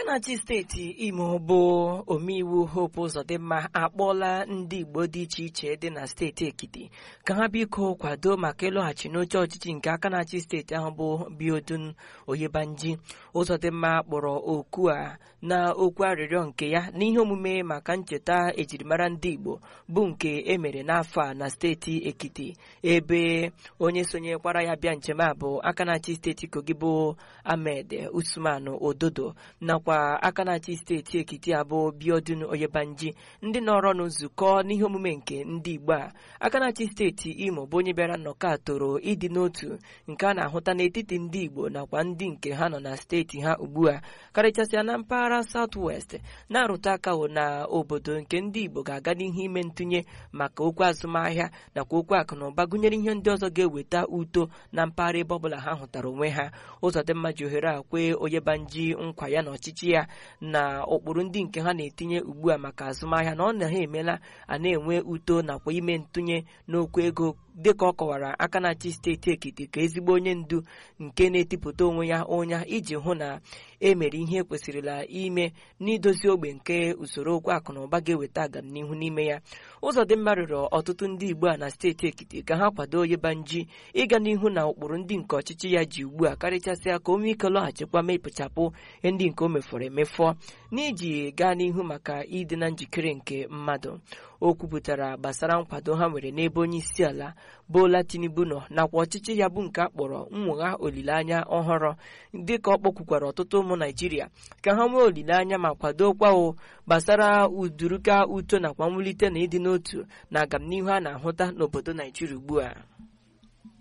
aka na-achị steeti imo bụ omeiwu hope ụzọdịmma akpọọla ndị igbo dị iche iche dị na steeti ekiti ka ha biko kwado maka ịlọghachi n'oche ọchịchị nke aka na-achị steeti ahụ bụ biodun oyebanji ụzọdịmma kpọrọ oku a na okwu arịrịọ nke ya n'ihe omume maka ncheta ejirimara ndị igbo bụ nke emere n'afọ a na steeti ekiti ebe onye sonyekwara ya bịa njem a bụ aka na-achị steeti kogi bụ ahmed usman ododo nakwa aka na-achị steeti ekiti abụ biodun oyebanji ndị nọrọ n'nzukọ n'ihe omume nke ndị igbo a aka na-achị steeti imo bụ onye bịara nnọkọ a toro ịdị n'otu nke a na-ahụta n'etiti ndị igbo nakwa ndị nke ha nọ na steeti ha ugbu a karịchasịa na mpaghara South West na-arụta aka na obodo nke ndị igbo ga-aga n'ihu ime ntụnye maka okwu azụmahịa nakwa okwu akụ na ụba gụnyere ihe ndị ọzọ ga-eweta uto na mpaghara ebe ọbụla ha hụtara onwe ha ụzọdịmma ji ohere a kwee oyebanji nkwa ya na ọchịchị ya na ụkpụrụ ndị nke ha na-etinye ugbu a maka azụmahịa na ọ na ha emela a na-enwe uto nakwa ime ntụnye n'okwu ego dịka ọ kọwara aka na-achị steeti ekiti ka ezigbo onye ndu nke na-etipụta onwe ya ụnya iji hụ na emere ihe kwesịrịla ime n'idozi ogbe nke usoro okwu akụ na ụba ga-eweta agamnihu n'ime ya ụzọdịmma rịọrọ ọtụtụ ndị igbo a na steeti ekiti ka ha kwado oyebanji ịga n'ihu na ụkpụrụ ndị nke ọchịchị ya ji ugbu a karịchasịa ka o nwee ike lọghachikwa mepụchapụ ihe ndị nke o mefọrọ emefọ n'iji gaa n'ihu maka ịdị na njikere nke mmadụ o kwupụtara gbasara nkwado ha nwere n'ebe onye isi ala Bola Tinubu nọ nakwa ọchịchị ya bụ nke a kpọrọ nnwogha olileanya ọhụrụ dịka ọ kpọkwukwara ọtụtụ ụmụ Naijiria ka ha nwee olileanya ma kwadokwa gbasara uduruka uto nakwa mwulite na ịdị n'otu na agamnihu a na-ahụta n'obodo Naijiria ugbu a